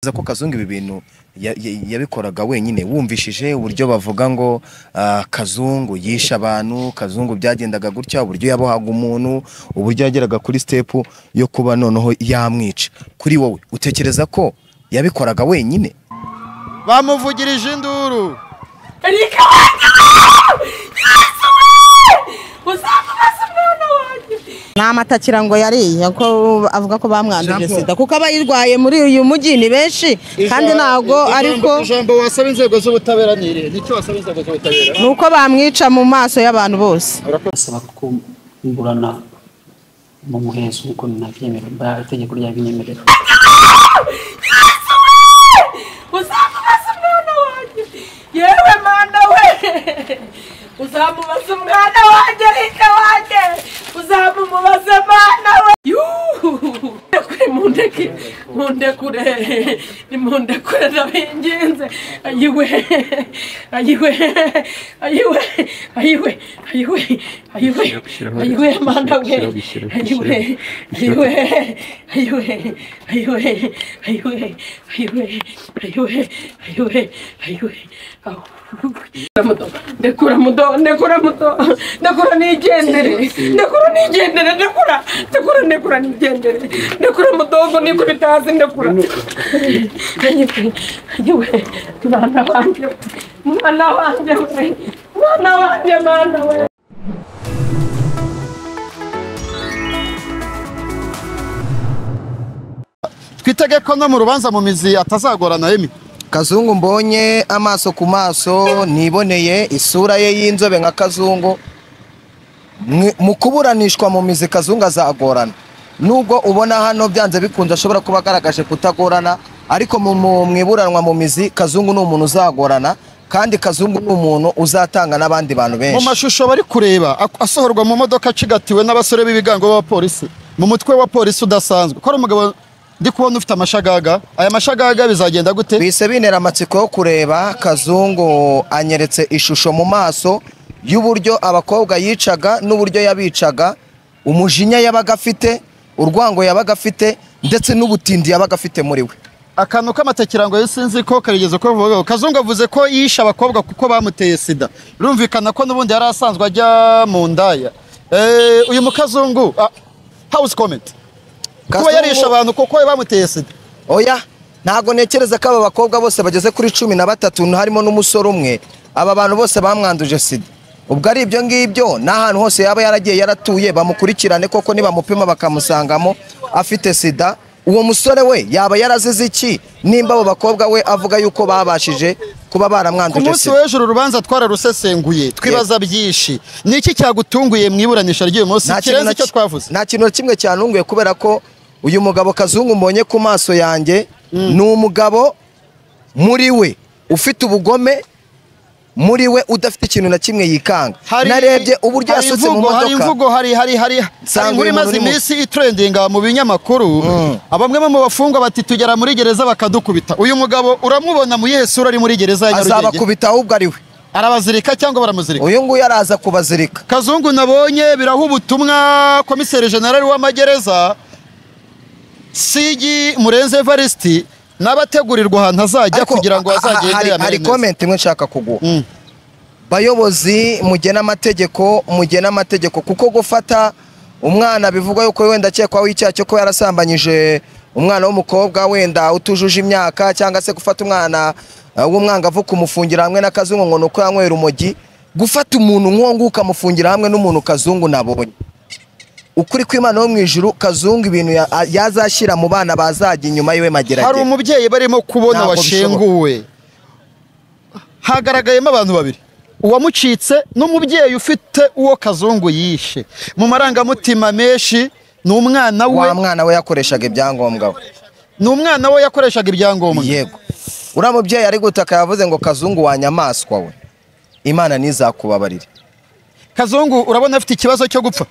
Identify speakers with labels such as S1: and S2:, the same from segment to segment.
S1: Biza ko Kazungu ibi bintu ya- ya- yabikoraga wenyine wumvishije uburyo bavuga ngo ah, Kazungu yishe abantu Kazungu byagendaga gutya uburyo yabohaga umuntu uburyo yageraga kuri step yo kuba noneho yamwica kuri wowe utekereza ko yabikoraga wenyine
S2: bamuvugirije induru
S3: Erika ni amatakira ngo yariye ko avuga ko bamwanduje
S1: Jean Paul.
S3: sida kuko abayirwaye muri uyu mujyi ni benshi kandi ntabwo ariko
S2: ijambo wasaba inzego z'ubutabera ni irihe nicyo wasaba inzego z'ubutabera
S3: ni uko bamwica mu maso y'abantu bose
S4: basaba kumburana mu muhezo nk'uko nabyemererwa itegeko ryabinyemerera
S5: uzamubaza umwana wanjye yewe mana we uzamubaza umwana wanjye rika wanjye uzamubaza mana we yuhu mundeke mundekure nimundekure ndabinginze ayiwe ayiwe ayiwe ayiwe ayiwe ayiwe ayiwe mana we ayiwe ayiwe ayiwe ayiwe ayiwe ayiwe ayiwe ayiwe ayiwe aho muto ndekura muto ndekura muto ndekura nigendere ndekura nigendere ndekura ndekura ndekura nigendere ndekura mudogo niko bitazi ndekura ayiwe ayiwe mwana wanjye we, mwana wanjye we mwana wanjye mwana we
S2: twitege ko no mu rubanza mu mizi atazagorana yemi
S1: Kazungu mbonye amaso ku maso niboneye isura ye y'inzobe nka Kazungu Mwe- mu kuburanishwa mu mizi Kazungu azagorana nubwo ubona hano byanze bikunze ashobora kuba agaragaje kutagorana ariko mu- mu mu iburanwa mu mizi Kazungu ni umuntu uzagorana kandi Kazungu ni umuntu uzatanga n'abandi bantu
S2: mu
S1: benshi
S2: mashusho bari kureba ak- asohorwa mu modoka acigatiwe n'abasore b'ibigango b'abapolisi mu mutwe wa polisi udasanzwe ko ari umugabo ndi kubona ufite amashagaga aya mashagaga bizagenda gute
S1: bise bintera amatsiko yo kureba kazungu anyeretse ishusho mu maso y'uburyo abakobwa yicaga n'uburyo yabicaga umujinya yabaga afite urwango yabaga afite ndetse n'ubutindi yabaga afite muri we
S2: akantu k'amatekirango yo sinzi ko karigeze ko bivugaho kazungu avuze ko yishe abakobwa kuko bamuteye sida birumvikana ko n'ubundi yari asanzwe ajya mu ndaya Eh, uyu mukazungu house comment kuba yarishe
S1: Kazungu-
S2: abantu kuko bamuteye sida
S1: oya ntabwo ntekereza ko aba bakobwa bose bageze kuri cumi na batatu harimo n'umusore umwe aba bantu bose bamwanduje sida ubwo ari ibyo ngibyo n'ahantu hose yaba yaragiye yaratuye bamukurikirane koko nibamupima bakamusangamo afite sida uwo musore we yaba yarazize iki nimba abo bakobwa we avuga yuko babashije kuba
S2: ku
S1: baramwanduje
S2: munsi
S1: sida
S2: w'ejo uru rubanza twararusesenguye twibaza byinshi ni iki cyagutunguye mu iburanisha ry'uyu munsi
S1: Nta kintu
S2: kirenze
S1: na
S2: icyo
S1: ki-
S2: twavuze
S1: nta kintu na kimwe cyantunguye kubera ko uyu mugabo kazungu mbonye ku maso yanjye ni umugabo muri we ufite ubugome muri we udafite ikintu na kimwe yikanga narebye uburyo
S2: hari
S1: yasutse mu
S2: imvugo, hari
S1: modoka
S2: imvugo hari hari hari hari
S1: Nsanga
S2: inkuru
S1: uyu muntu
S2: imaze
S1: uri mu-
S2: iminsi itrendinga mu binyamakuru bamwe mu bafungwa bati tugera muri gereza bakadukubita uyu mugabo uramubona mu yihe sura ari muri gereza ya Nyarugenge
S1: azabakubita ahubwo ari we
S2: arabazirika cyangwa baramuzirika
S1: uyu nguyu araza kubazirika
S2: kazungu nabonye biraha ubutumwa komiseri generali w'amagereza sigi murenze evaristi n'abategurirwa ahantu azajya
S1: Ariko
S2: kugira ngo
S1: ha- ha-
S2: azagende
S1: hari- hari
S2: yamere neza.
S1: komenti imwe nshaka kuguha
S2: Mm.
S1: bayobozi mugena amategeko mugena amategeko kuko gufata umwana bivugwa yuko wenda akekwaho icyaha cyo kuba yarasambanyije umwana w'umukobwa wenda utujuje imyaka cyangwa se gufata umwana eh, w'umwangavu kumufungira hamwe n'akazungu ngo ni uko yanywera urumogi gufata umuntu nk'uwo nguwo ukamufungira hamwe n'umuntu kazungu nabonye ukuri kw'imana wo mu ijuru kazungu ibintu ya- a- yazashyira mu bana bazajya inyuma yiwe
S2: hari
S1: mageragere
S2: umubyeyi barimo kubona
S1: Ntabwo
S2: washenguwe hagaragayemo abantu babiri uwamucitse n'umubyeyi ufite uwo kazungu yishe mu marangamutima menshi ni umwana we
S1: wa mwana we yakoreshaga ibyangombwa we
S2: ni umwana we yakoreshaga ibyangombwa
S1: yego uriya mubyeyi ari gutaka yavuze ngo kazungu wa nyamaswa we imana ntizakubabarire
S2: kazungu urabona afite ikibazo cyo gupfa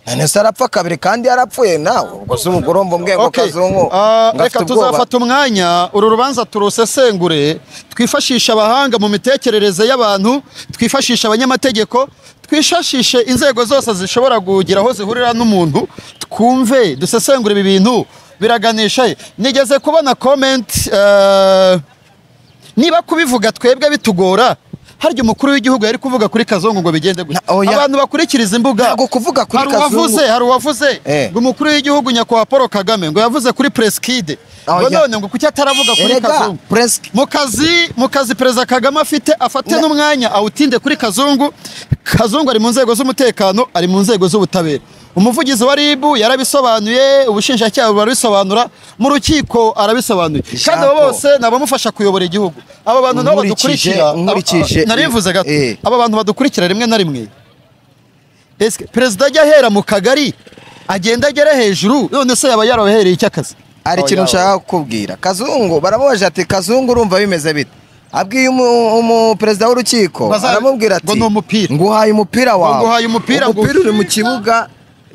S1: none se arapfa kabiri kandi yarapfuye nawe ubwo se ubwo urumva umbwiye ngo
S2: Okay.
S1: kazungu
S2: Ah,
S1: ngo afite
S2: reka
S1: ubwoba
S2: tuzafata umwanya uru rubanza turusesengure twifashishe abahanga mu mitekerereze y'abantu twifashishe abanyamategeko twifashishe inzego zose zishobora kugira aho zihurira n'umuntu twumve dusesengure ibi bintu biraganisha he nigeze kubona komenti eh, niba kubivuga twebwe bitugora harya umukuru w'igihugu yari kuvuga kuri kazungu ngo bigende gusa
S1: Na- oya.
S2: abantu bakurikiza imbuga
S1: Ntabwo kuvuga kuri
S2: hari uwavuze
S1: Kazungu.
S2: hari uwavuze
S1: Eh.
S2: ngo umukuru w'igihugu nyakubahwa paul kagame ngo yavuze kuri presikide ngo
S1: Oya.
S2: none ngo kuki ataravuga kuri
S1: Erega,
S2: kazungu
S1: Press-
S2: mu kazi mu kazi perezida kagame afite afate n'umwanya awutinde kuri kazungu kazungu ari mu nzego z'umutekano ari mu nzego z'ubutabera umuvugizi wa rib yarabisobanuye ubushinjacyaha burabisobanura mu rukiko arabisobanuye kandi abo
S1: Jean Paul.
S2: bose ni abamufasha kuyobora igihugu aba bantu nabo
S1: Nkurikije-
S2: badukurikira
S1: nkurikije-
S2: narivuze gato
S1: Eh.
S2: aba bantu badukurikira rimwe na rimwe Ese perezida ajya ahera mu kagari agenda agera hejuru none se yaba yarabahereye icy'akazi
S1: hari ikintu nshaka kukubwira kazungu baramubaje ati kazungu urumva bimeze bite abwiye umu- umuperezida w'urukiko
S2: Baza-
S1: aramubwira ati
S2: ngo ni umupira.
S1: nguhaye umupira wawe
S2: nguhaye umupira, ngo
S1: umupira uri mu kibuga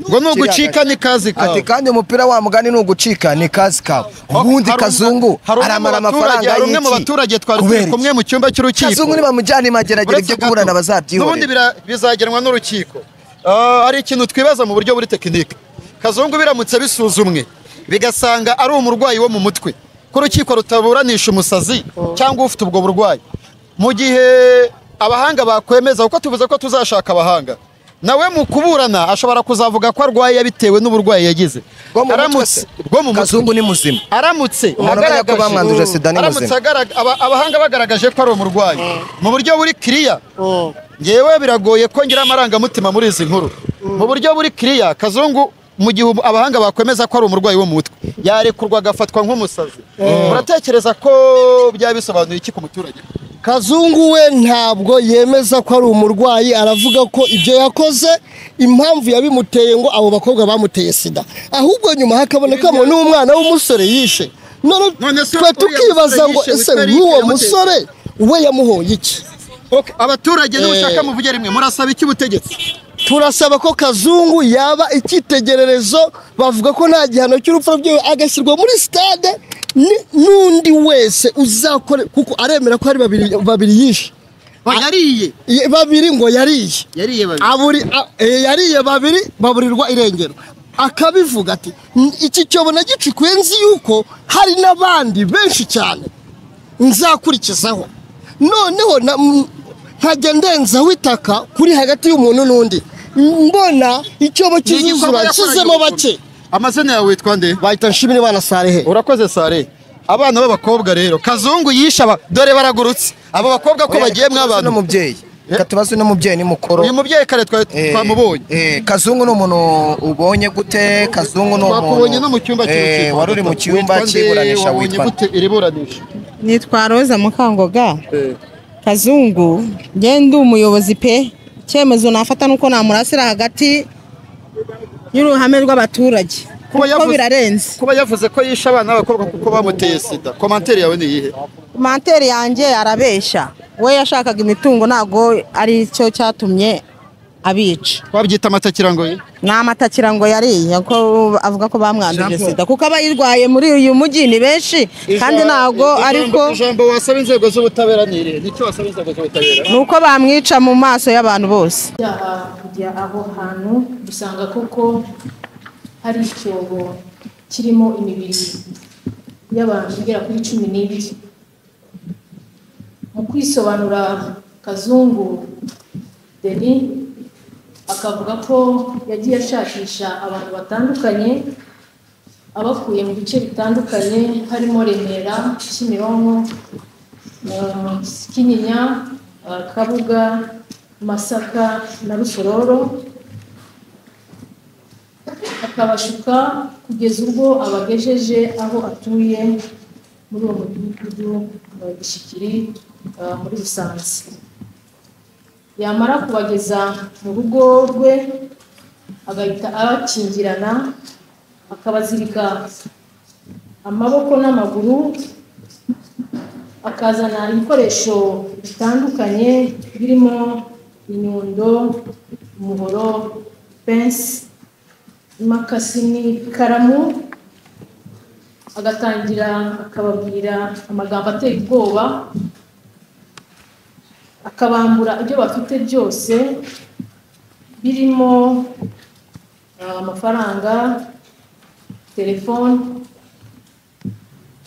S2: ngo ni ugucika ni kazi
S1: ati
S2: kawe
S1: kandi umupira wa mugani ni ugucika ni kazi kawe ubundi
S2: Hari umwe-
S1: kazungu
S2: hari umwe mu
S1: aramara
S2: baturage-
S1: amafaranga
S2: hari umwe mu
S1: y'iki?
S2: baturage twari turi
S1: Kubera iki?
S2: kumwe mu cyumba cy'urukiko
S1: kazungu nibamujyana imageragere
S2: Uretse
S1: ibyo
S2: gato,
S1: kuburana
S2: n'ubundi
S1: bazabyihorera
S2: bira- bizagenwa n'urukiko Ah, hari ikintu twibaza mu buryo buri tekinike kazungu biramutse bisuzumwe bigasanga ari umurwayi wo mu mutwe ko urukiko rutaburanisha umusazi cyangwa ufite ubwo burwayi mu gihe abahanga bakwemeza kuko tuvuze ko tuzashaka abahanga nawe mu kuburana ashobora kuzavuga ko arwaye bitewe n'uburwayi yagize
S1: Bwo mu mutwe
S2: Aramutse-
S1: se?
S2: bwo mu mutwe
S1: kazungu ni muzima
S2: aramutse
S1: Umuntu amenya ko bamwanduje sida ni
S2: aramutse
S1: muzima.
S2: agaraga- aba- abahanga bagaragaje ko ari umurwayi mu buryo buri kiriya ngewe biragoye ko ngira amarangamutima muri izi nkuru mu buryo buri kiriya kazungu mu gihe ubu- abahanga bakwemeza ko ari umurwayi wo mu mutwe yarekurwa agafatwa nk'umusazi muratekereza ko byaba bisobanuye iki ku muturage
S6: kazungu we ntabwo yemeza ko ari umurwayi aravuga ko ibyo yakoze impamvu yabimuteye ngo abo bakobwa bamuteye sida ahubwo nyuma hakaboneka ngo ni umwana w'umusore yishe none
S2: None se
S6: twe
S2: uriya
S6: tukibaza
S2: musore
S6: ngo
S2: yishe
S6: ese
S2: Witali
S6: nk'uwo
S2: yamuteye-
S6: musore we yamuhoye iki
S2: abaturage
S6: Eh.
S2: n'ubushaka muvuge rimwe murasaba iki ubutegetsi
S6: turasaba ko kazungu yaba icyitegererezo bavuga ko nta gihano cy'urupfu rwe agashyirwa muri sitade ni- n'undi wese uzakore kuko aremera ko hari babiri babiri yishe
S2: yariye
S6: Ye- babiri ngo yariye
S2: yariye babiri
S6: aburi a- eh, yariye babiri baburirwa irengero akabivuga ati "N- iki cyobo nagicikuye nzi yuko hari n'abandi benshi cyane nzakurikizaho noneho na- m- nkajya ndenzaho itaka kuri hagati y'umuntu n'undi mbona icyobo
S2: Ni igikorwa
S6: cy'izuzura
S2: yakoranye
S6: nshyizemo
S2: urukundo.
S6: bake
S2: amazina yawe witwa nde
S6: bahita nshimira imana sarehe
S2: urakoze sare abana b'abakobwa rero kazungu yishe aba dore baragurutse abo bakobwa ko bagiye
S1: tubaze
S2: mwabantu
S1: n'umubyeyi reka tubaze n'umubyeyi ni mukuru
S2: uyu mubyeyi kare twa-
S1: Eh,
S2: twamubonye
S1: eh, kazungu ni umuntu ubonye gute kazungu ni
S2: twakubonye no mu cyumba
S1: Eh,
S2: cy'urukiko
S1: wari uri mu cyumba
S2: Witwa nde?
S1: cy'iburanisha
S2: wabonye
S1: witwa nde?
S2: gute iri buranisha
S3: nitwa roza mukangoga kazungu njye ndi umuyobozi pe icyemezo nafata nuko namurasira hagati y'uruhame rw'abaturage kuko
S2: yavuze-
S3: birarenze
S2: kuba yavuze ko yishe abana b'abakobwa kuko bamuteye sida komantere yawe ni iyihe
S3: manteri yanjye arabeshya we yashakaga imitungo ntabwo ari cyo cyatumye abica
S2: wabyita amatakirangoye
S3: ni amatakira ngo yariye ko avuga ko bamwanduje sida kuko abayirwaye muri uyu mujyi ni benshi kandi ntabwo ariko
S2: ijambo wasaba inzego z'ubutabera ni irihe nicyo wasaba inzego z'ubutabera
S3: ni uko bamwica mu maso y'abantu bose
S7: Tujya kujya aho hantu dusanga kuko hari icyobo kirimo imibiri y'abantu igera kuri cumi n'ibiri mu kwisobanura kazungu deni akavuga ko yagiye ashakisha abantu batandukanye abakuye mu bice bitandukanye harimo remera kimironko eh, kinyinya eh, kabuga masaka na rusororo akabashuka kugeza ubwo abagejeje aho atuye muri uwo mudugudu wa gishikiri eh, muri rusanze yamara kubageza mu rugo rwe agahita abakingirana akabazirika amaboko n'amaguru akazana ibikoresho bitandukanye birimo inyundo umuhoro pensi imakasi n'ikaramu agatangira akababwira amagambo ateye ubwoba akabambura ibyo bafite byose birimo eh, amafaranga telefone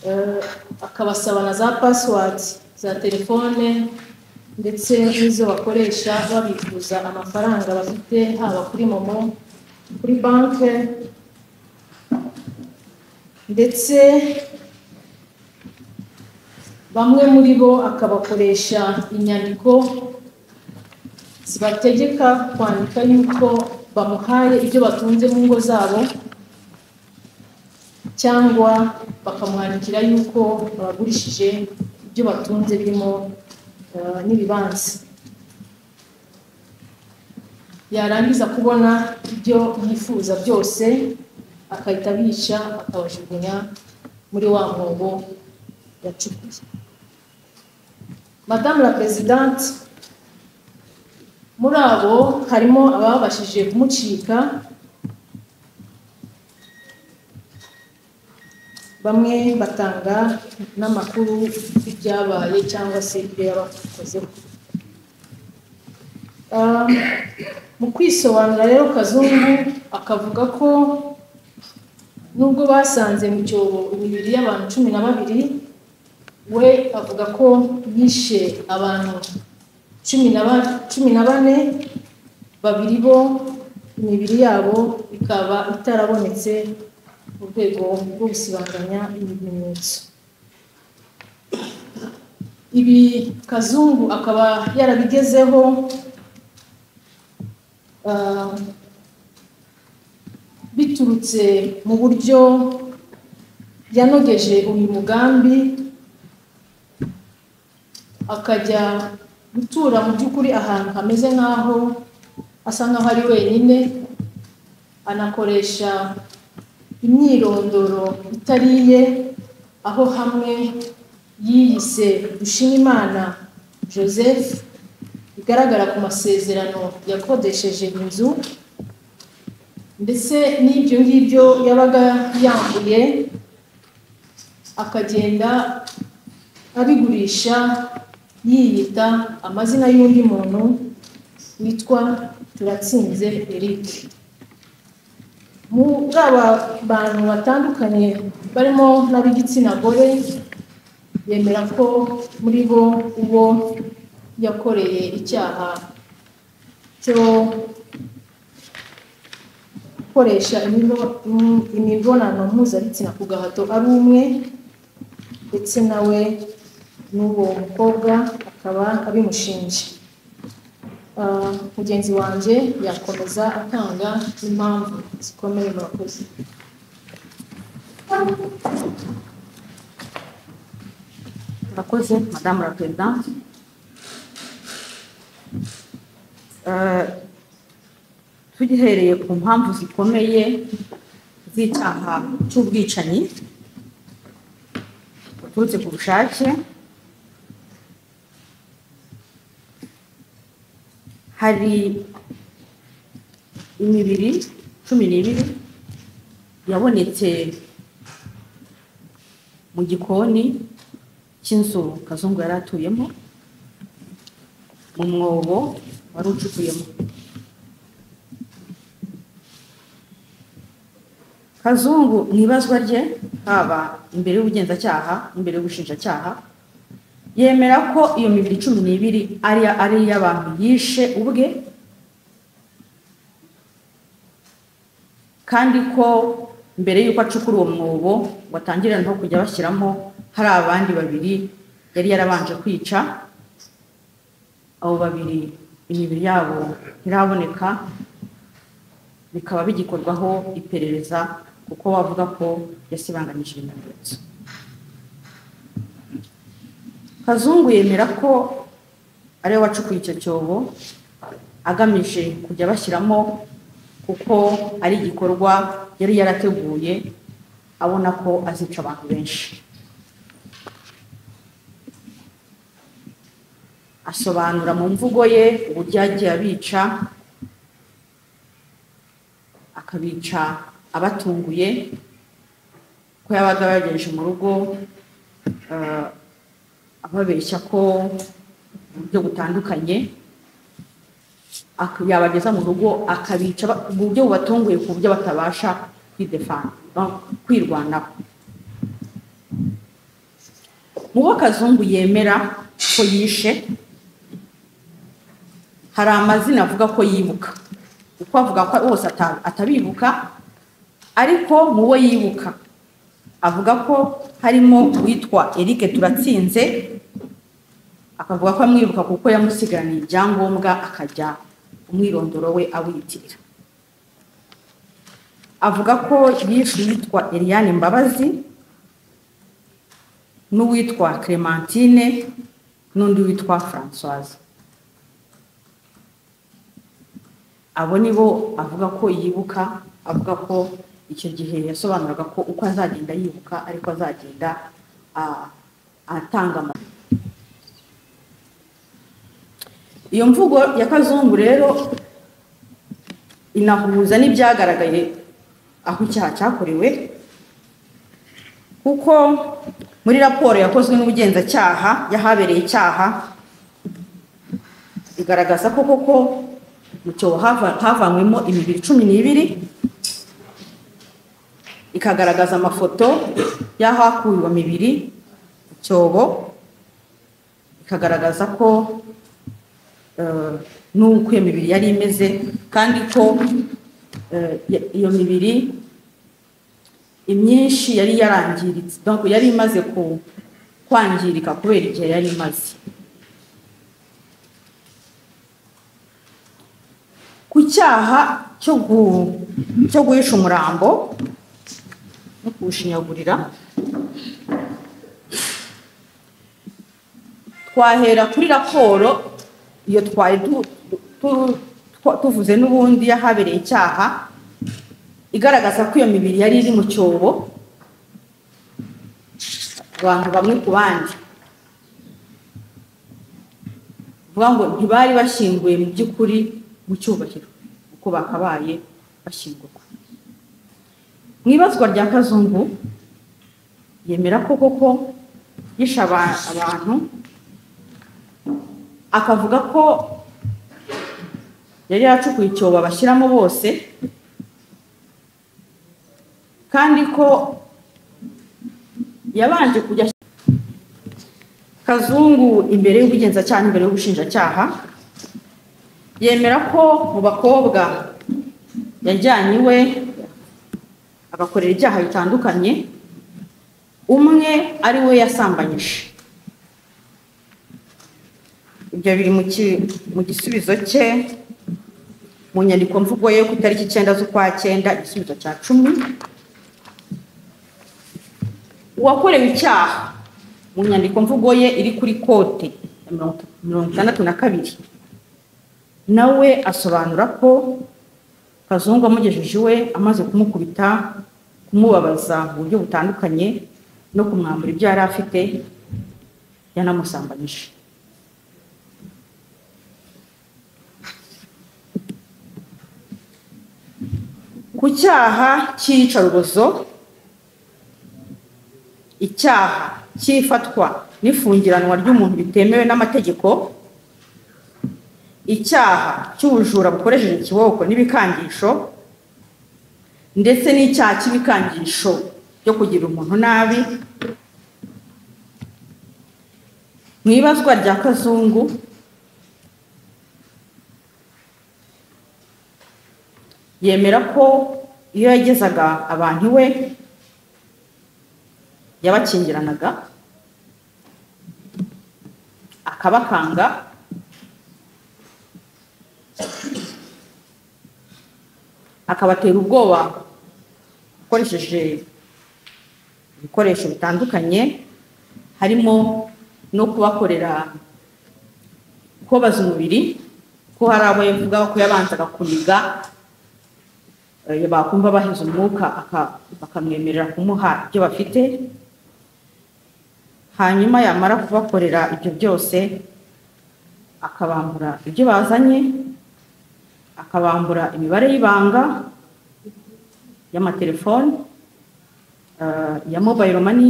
S7: eh, akabasaba na za password za telefone ndetse n'izo bakoresha babikuza amafaranga bafite haba kuri momo kuri banki ndetse bamwe muri bo akabakoresha inyandiko zibategeka kwandika yuko bamuhaye ibyo batunze mu ngo zabo cyangwa bakamwandikira yuko babagurishije ibyo batunze birimo eh, n'ibibanza yarangiza kubona ibyo yifuza byose akahita abica akabajugunya muri wa mwobo yacukuye madamu la perezidante muri abo harimo ababashije kumucika bamwe batanga n'amakuru y'ibyabaye cyangwa se ibyo yabakozeho Ah, mu kwisobanura rero kazungu akavuga ko nubwo basanze mu cyobo imibiri y'abantu cumi na babiri we avuga ko yishe abantu cumi na ba- cumi na bane babiri bo imibiri yabo ikaba itarabonetse mu rwego rwo gusibanganya ibimenyetso ibi kazungu akaba yarabigezeho ah, biturutse mu buryo yanogeje uyu mugambi akajya gutura mu by'ukuri ahantu hameze nk'aho asa nk'aho ari wenyine anakoresha imyirondoro itari iye aho hamwe yiyise Dushimimana Joseph bigaragara ku masezerano yakodesheje inzu ndetse n'ibyo ngibyo yabaga yambuye akagenda abigurisha yiyita amazina y'undi muntu witwa turatsinze eric muri aba bantu batandukanye barimo n'ab'igitsina gore yemera ko muri bo uwo yakoreye icyaha cyo gukoresha imibonano- im- imibonano mpuzabitsina ku gahato ari umwe ndetse nawe n'uwo mukobwa akaba abimushinja Ah, mugenzi wanjye yakomeza atanga impamvu zikomeye murakoze
S8: murakoze madamu la perezidante tugihereye ku mpamvu zikomeye z'icyaha cy'ubwicanyi buturutse ku bushake hari imibiri cumi n'ibiri yabonetse mu gikoni cy'inzu kazungu yari atuyemo mu mwobo wari ucukuyemo kazungu mu ibazwa rye haba imbere y'ubugenzacyaha imbere y'ubushinjacyaha yemera ko iyo mibiri cumi n'ibiri ari ari iy'abantu yishe ubwe kandi ko mbere y'uko acukura uwo mwobo watangiriraho kujya bashyiramo hari abandi babiri yari yarabanje kwica abo babiri imibiri yabo ntiraboneka bikaba bigikorwaho iperereza kuko wavuga ko yasibanganyije ibimenyetso kazungu yemera ko ari we wacukuye icyo cyobo agamije kujya bashyiramo kuko ari igikorwa yari yarateguye abona ko azica abantu benshi asobanura mu mvugo ye uburyo yagiye abica akabica abatunguye ko yabaga yagejeje mu rugo eh, ababeshya ko mu buryo butandukanye ak- yabageza mu rugo akabica ba- mu buryo bubatunguye ku buryo batabasha kwidefana no, kwirwanaho bo kazungu yemera ko yishe hari amazina avuga ko yibuka uko avuga ko bose ata- atabibuka ariko mu bo yibuka avuga ko harimo uwitwa Eric turatsinze akavuga ko amwibuka kuko yamusigaraniye ibyangombwa akajya umwirondoro we awitirira avuga ko yishe uwitwa Eliane Mbabazi n'uwitwa Clementine n'undi witwa Françoise abo ni bo avuga ko yibuka avuga ko icyo gihe yasobanuraga ko uko azagenda yibuka ariko azagenda ah, atanga amakuru iyo mvugo ya kazungu rero inahuza n'ibyagaragaye aho icyaha cyakorewe kuko muri raporo yakozwe n'ubugenzacyaha y'ahabereye icyaha igaragaza ko koko mu cyobo hava- havanywemo imibiri cumi n'ibiri ikagaragaza amafoto y'ahakuwe iyo mibiri mu cyobo ikagaragaza ko eh, n'uko iyo mibiri yari imeze kandi ko eh, ya- iyo mibiri imyinshi yari yarangiritse donc yari imaze ku- kwangirika kubera igihe yari imaze ku cyaha cyo gu- cyo guhisha umurambo no kuwushinyagurira twahera kuri raporo iyo twari du- du- tu- twa- tuvuze n'ubundi y'ahabereye icyaha igaragaza ko iyo mibiri yari iri mu cyobo abantu bamwe ku bandi vuga ngo ntibari bashyinguye mu by'ukuri mu cyubahiro uko bakabaye bashyingurwa mu ibazwa rya kazungu yemera ko koko yishe aba- abantu akavuga ko yari yaracukuye icyobo bashyiramo bose kandi ko yabanje kujya kazungu imbere y'ubugenzacyaha imbere y'ubushinjacyaha yemera ko mu bakobwa yajyanye iwe agakorera ibyaha bitandukanye umwe ari we yasambanyije ibyo biri mu ki- mu gisubizo cye mu nyandiko mvugo ye ku itariki icyenda z'ukwa cyenda igisubizo cya cumi uwakorewe icyaha mu nyandiko mvugo ye iri kuri kote ya mirongo- mirongo itandatu na kabiri nawe asobanura ko kazungu amugejeje iwe amaze kumukubita kumubabaza mu buryo butandukanye no kumwambura ibyo yari afite yanamusambanyije ku cyaha cy'iyicarubozo icyaha cy'ifatwa n'ifungiranwa ry'umuntu bitemewe n'amategeko icyaha cy'ubujura bukoresheje ikiboko n'ibikangisho ndetse n'icyaha cy'ibikangisho byo kugira umuntu nabi mu ibazwa rya kazungu yemera ko iyo yagezaga abantu iwe yabakingiranaga akabakanga akabatera ubwoba akoresheje ibikoresho bitandukanye harimo no kubakorera kubabaza umubiri ko hari abo yavuga ko yabanzaga kuniga eh, bakumva bahize umwuka aka- bakamwemerera kumuha ibyo bafite hanyuma yamara kubakorera ibyo byose akabambura ibyo bazanye akabambura imibare y'ibanga y'amatelefoni eh, ya mobayiro mani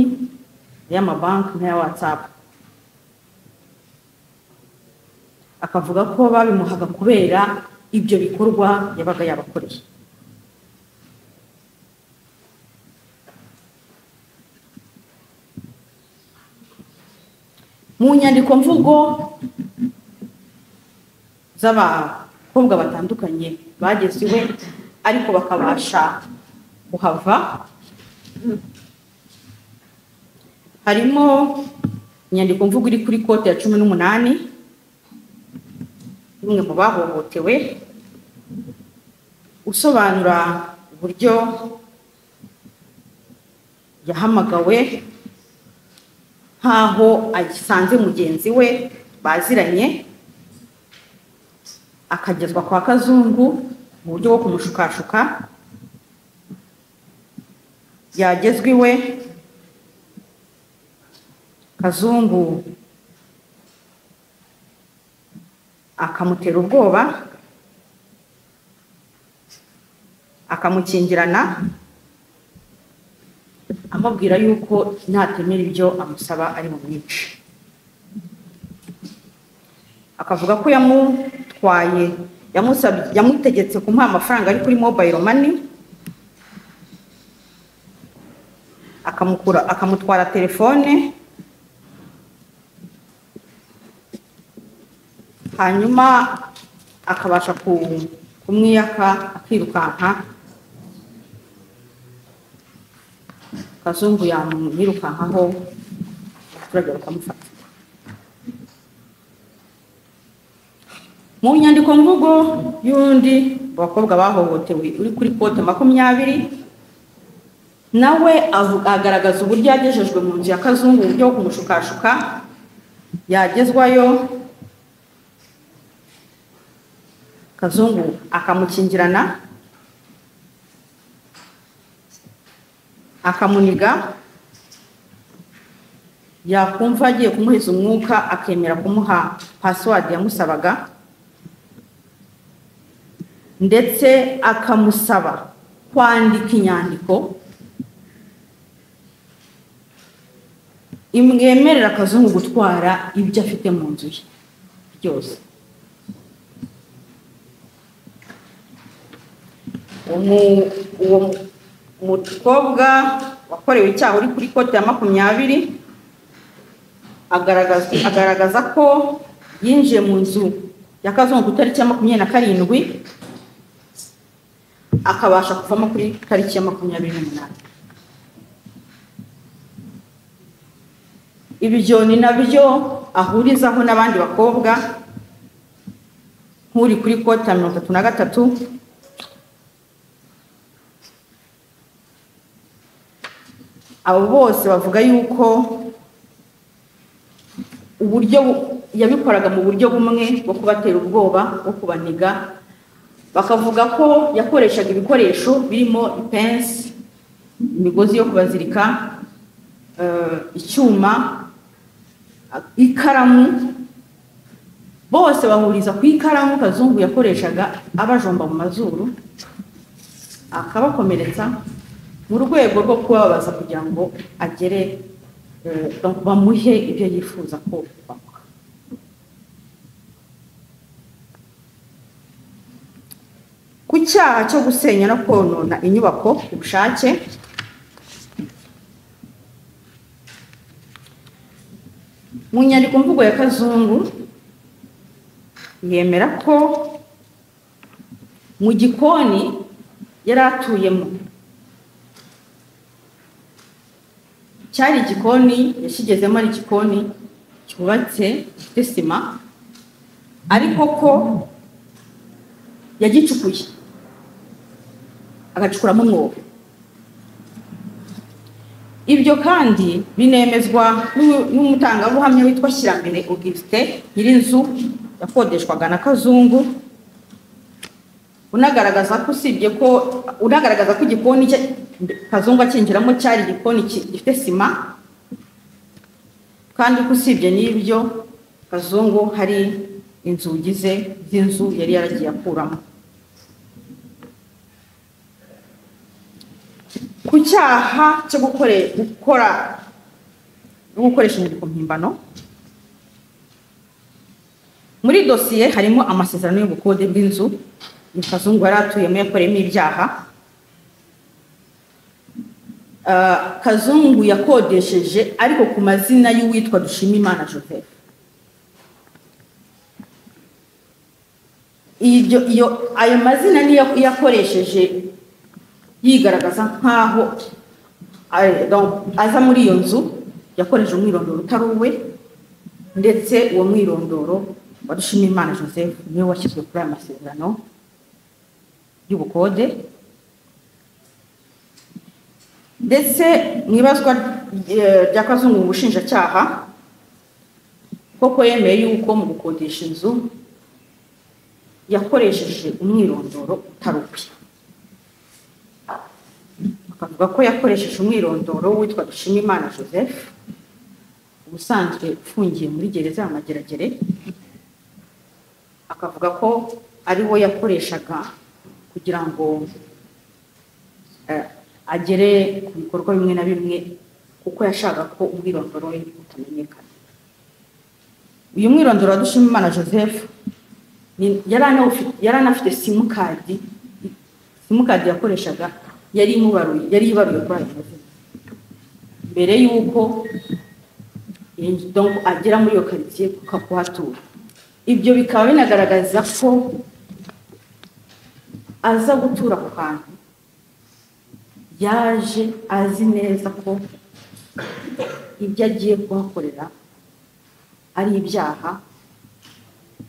S8: y'amabanki n'aya watsapu akavuga ko babimuhaga kubera ibyo bikorwa yabaga yabakoreye mu nyandiko mvugo z'abakobwa batandukanye bageze iwe ariko bakabasha kuhava harimo inyandiko mvugo iri kuri kote ya cumi n'umunani y'umwe mu bahohotewe usobanura uburyo yahamagawe nk'aho agisanze mugenzi we baziranye akagezwa kwa kazungu mu buryo bwo kumushukashuka yagezwa iwe kazungu akamutera ubwoba akamukingirana amubwira yuko natemera ibyo amusaba ari bumwice akavuga ko yamutwaye yamusabye yamutegetse kumuha amafaranga ari kuri mobayiro mani akamukura akamutwara telefone hanyuma akabasha ku- kumwiyaka akirukanka kazungu yamwirukankaho abaturage bakamufata mu nyandiko mvugo y'undi mu bakobwa bahohotewe uri kuri kote makumyabiri nawe avuga- agaragaza uburyo yagejejwe mu nzu ya kazungu uburyo bwo kumushukashuka yagezwayo kazungu akamukingirana akamuniga yakumva agiye kumuheza umwuka akemera kumuha pasiwadi yamusabaga ndetse akamusaba kwandika inyandiko imwemerera akazungu gutwara ibyo afite mu nzu ye byose umu- uwo mukobwa wakorewe icyaha uri kuri kote ya makumyabiri agaragaza agaragaza ko yinjiye mu nzu ya kazungu ku itariki ya makumyabiri na karindwi akabasha kuvamo kuri tariki ya makumyabiri n'umunani ibyo ni nabyo ahurizaho n'abandi bakobwa nk'uri kuri kote ya mirongo itatu na gatatu abo bose bavuga yuko uburyo bu- yabikoraga mu buryo bumwe bwo kubatera ubwoba bwo kubaniga bakavuga ko yakoreshaga ibikoresho birimo ipensi imigozi yo kubazirika eh, icyuma a- ikaramu bose bahuriza ku ikaramu kazungu yakoreshaga abajomba mu mazuru akabakomeretsa mu rwego rwo kubabaza kugira ngo agere eh, bamuhe ibyo yifuza ko bamuha ku cyaha cyo gusenya no konona inyubako ku bushake mu nyandiko mvugo ya kazungu yemera ko mu gikoni yari atuyemo cyari igikoni yashigezemo ari igikoni cyubatse gifite sima ariko ko yagicukuye agacukuramo umwobo ibyo kandi binemezwa n'u- n'umutangabuhamya witwa Shyirambere Auguste nyirinzu yakodeshwaga na kazungu unagaragaza ko usibye ko unagaragaza ko igikoni cye kazungu akinjiramo cyari igikoni ki- gifite sima kandi ko usibye n'ibyo kazungu hari inzugi ze z'inzu yari yaragiye akuramo ku cyaha cyo gukore- gukora no gukoresha inyandiko mpimbano muri dosiye harimo amasezerano y'ubukode bw'inzu kazungu yari atuyemo yakoreyemo ibyaha ah, kazungu yakodesheje ariko ku mazina y'uwitwa dushimimana joseph iryo iyo ayo mazina niyo yakoresheje yigaragaza nk'aho ari- donc, aza muri iyo nzu yakoresheje umwirondoro utari uwe ndetse uwo mwirondoro wa dushimimana joseph niwe washyizwe kuri aya masezerano y'ubukode ndetse mu ibazwa eh, rya kazungu mu bushinjacyaha koko yemeye yuko mu gukodesha inzu yakoresheje umwirondoro utari uwe bakavuga ko yakoresheje umwirondoro witwa dushimimana joseph ubusanzwe ufungiye muri gereza ya mageragere akavuga ko ari wo yakoreshaga kugira ngo eh, agere ku bikorwa bimwe na bimwe kuko yashaka ko umwirondoro we utamenyekana uyu mwirondoro wa dushimimana joseph ni- yari anawufi- yari anafite simukadi simukadi yakoreshaga yari imubaruye yari ibaruye kuri ayo mazina mbere y'uko yinj- donc agera muri iyo karitsiye kuka- kuhatura ibyo bikaba binagaragaza ko aza gutura ku hantu yaje azi neza ko ibyo agiye kuhakorera ari ibyaha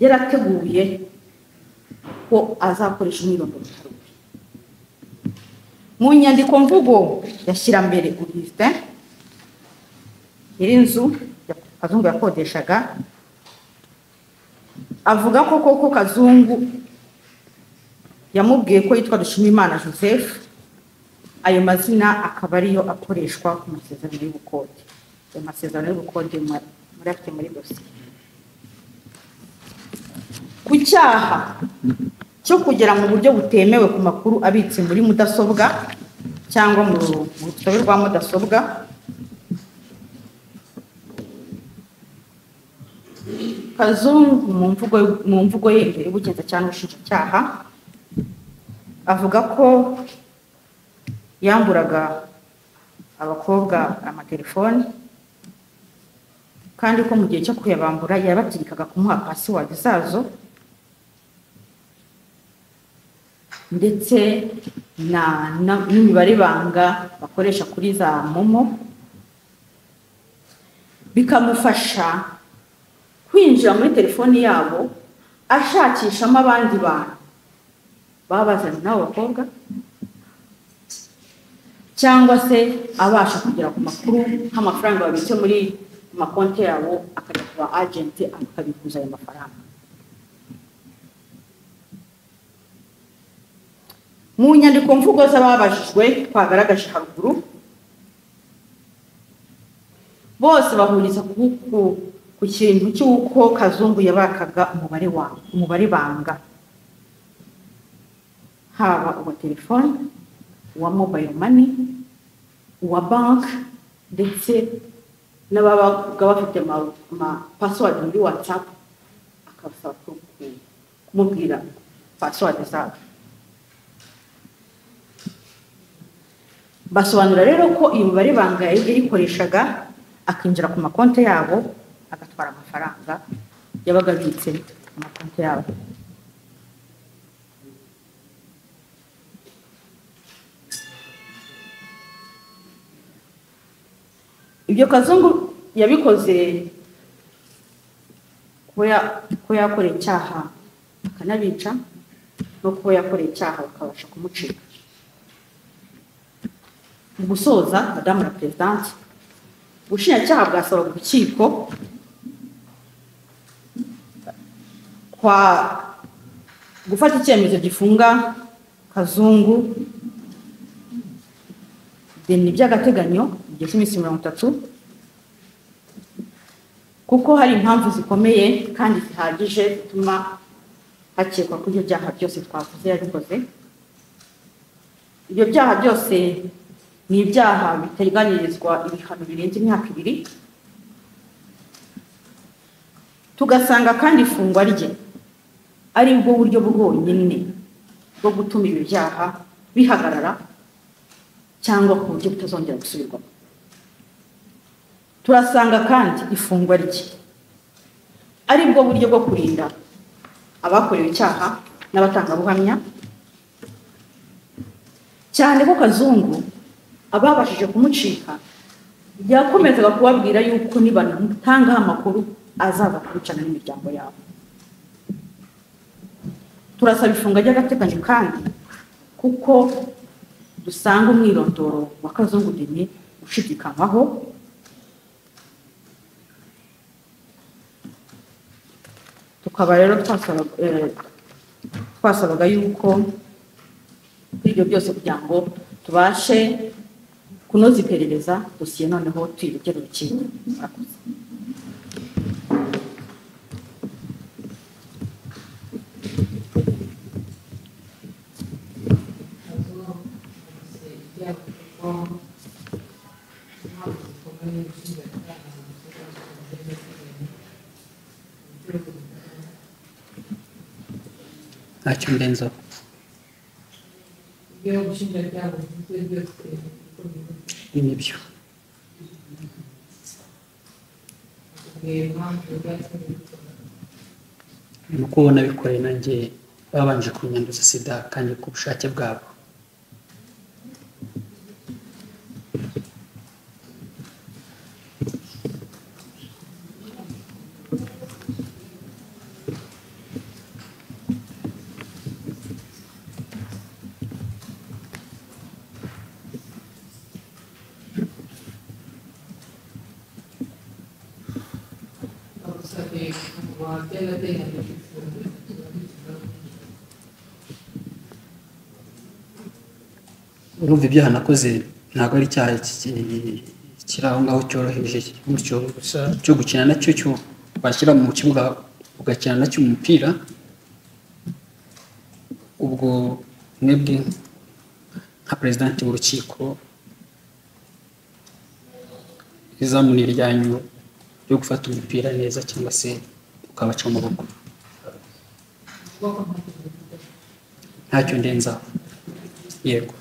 S8: yarateguye ko azakoresha umwirondoro utari uwe mu nyandiko mvugo yashyira mbere Augustin nyir'inzu kazungu yakodeshaga avuga ko koko kazungu yamubwiye ko yitwa dushimimana joseph ayo mazina akaba ariyo akoreshwa ku masezerano y'ubukode ayo masezerano y'ubukode mu- murafite muri dosiye ku cyaha cyo kugera mu buryo butemewe ku makuru abitse muri mudasobwa cyangwa mu mu rusobe rwa mudasobwa kazungu mu mvugo mu mvugo ye imbere y'ubugenzacyaha n'ubushinjacyaha avuga ko yamburaga abakobwa amatelefoni kandi ko mu gihe cyo kuyabambura yabategekaga kumuha pasiwadi zazo ndetse na na- n'imibare banga bakoresha kuri za momo bikamufasha kwinjira muri telefoni yabo ashakishamo abandi bantu baba bazanye n'abo bakobwa cyangwa se abasha kugera ku makuru nk'amafaranga babitse muri makonti yabo akajya ku ba agenti akabikuza ayo mafaranga mu nyandiko mvugo z'ababajijwe twagaragaje haruguru bose bahuriza ku, ku, ku kintu cy'uko kazungu yabakaga umubare wa umubare banga haba uwa telefoni uwa mobile money uwa banki ndetse n'ababaga bafite ama ama- password muri whatsapp akabasaba ku- ku- kumubwira password zabo basobanura rero ko iyo mibare banga yayikoreshaga akinjira ku makonti yabo agatwara amafaranga yabaga abitse ku makonti yabo ibyo kazungu yabikoze kuba ya- kuba yakoreye icyaha akanabica no kuba yakoreye icyaha bakabasha kumucika mu gusoza madamu la perezidanti ubushinjacyaha bwasabaga urukiko kwa gufata icyemezo gifunga kazungu deni by'agateganyo igihe cy'iminsi mirongo itatu kuko hari impamvu zikomeye kandi zihagije zituma hakekwa ko ibyo byaha byose twavuze yabikoze ibyo byaha byose ni ibyaha biteganyirizwa ibihano birenze imyaka ibiri tugasanga kandi ifungwa rye ari bwo buryo bwonyine bwo gutuma ibi byaha bihagarara cyangwa ku buryo butazongera gusubirwamo turasanga kandi ifungwa rye ari bwo buryo bwo kurinda abakorewe icyaha n'abatangabuhamya cyane ko kazungu ababashije kumucika yakomezaga kubabwira yuko nibanamutangaho amakuru azaza kubicana n'imiryango yabo turasaba ifunga ry'agateganyo kandi kuko dusanga umwirondoro wa kazungu deni ushidikanywaho tukaba rero twasaba- eh, twasabaga yuko kuri ibyo byose kugira ngo tubashe kunoza iperereza dosiye noneho tuyirugere urukiko Murakoze.
S4: ntacyo mbirenzaho ni nibyo ni uko ubona bikoreye nanjye babanje kunyanduza sida kandi ku bushake bwabo urumva ibyaha nakoze ntabwo ari icyaha ki- kiri aho ngaho cyoroheje gutyo gusa cyo gukina nacyo cyo washyira mu kibuga ugakina nacyo umupira ubwo mwebwe nka perezidanti w'urukiko izamuni ryanyu ryo gufata umupira neza cyangwa se ukabaca amaboko ntacyo ndenzaho yego